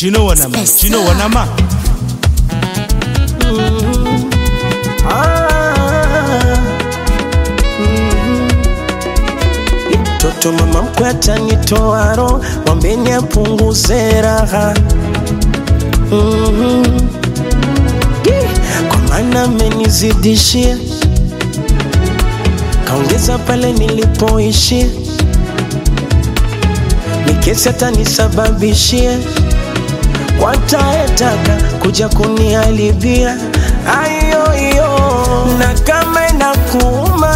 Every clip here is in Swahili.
Do you know what I'm? Do you know what I'm? Toto mama mkwe atanitoa roho, mwambeni apunguze raha Mhm. Ye, kwa maana amenizidishia, kaongeza pale nilipoishia, nikesi atanisababishia watayetaka kuja kuniharibia ayoyo, na kama inakuuma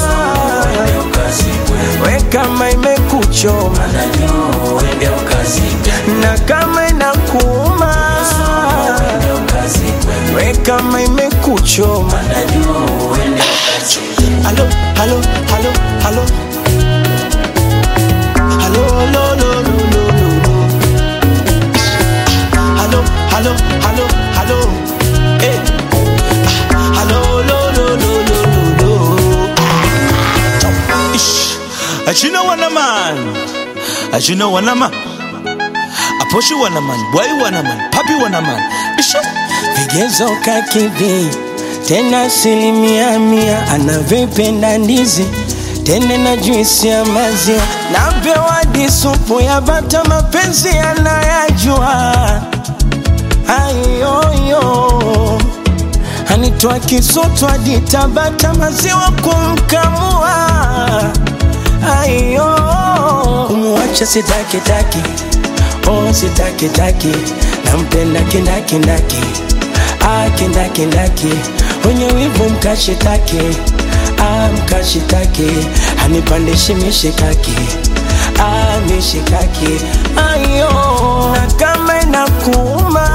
we kama imekuchoma na kama inakuuma we kama imekuchoma halo halo halo halo halo lo, lo, lo, lo, lo, lo. halo halo halo halo eh. halo lo, lo, lo, lo, lo, lo. Ish. Uh, Do you know what I'm? Uh, Do you know what I'm? Aposhi wana man, boy wana man, papi wana man. Ish. vigezo kakidhi tena asilimia mia anavyopenda ndizi tende na juisi ya maziwa napewa disupu ya bata mapenzi anayajua ayoyo anitoa kisoto hadi tabata maziwa kumkamua ayo kumwacha sitakitaki oh sitakitaki nampenda kindakindaki ah kindakindaki wenye wivu mkashitaki ah mkashitaki hanipandishi mishikaki ah mishikaki ayo na kama inakuuma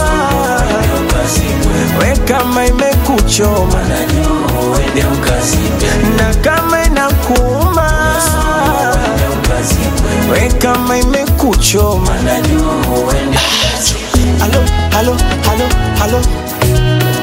we kama imekuchoma na kama inakuuma we kama imekuchoma halo halo halo halo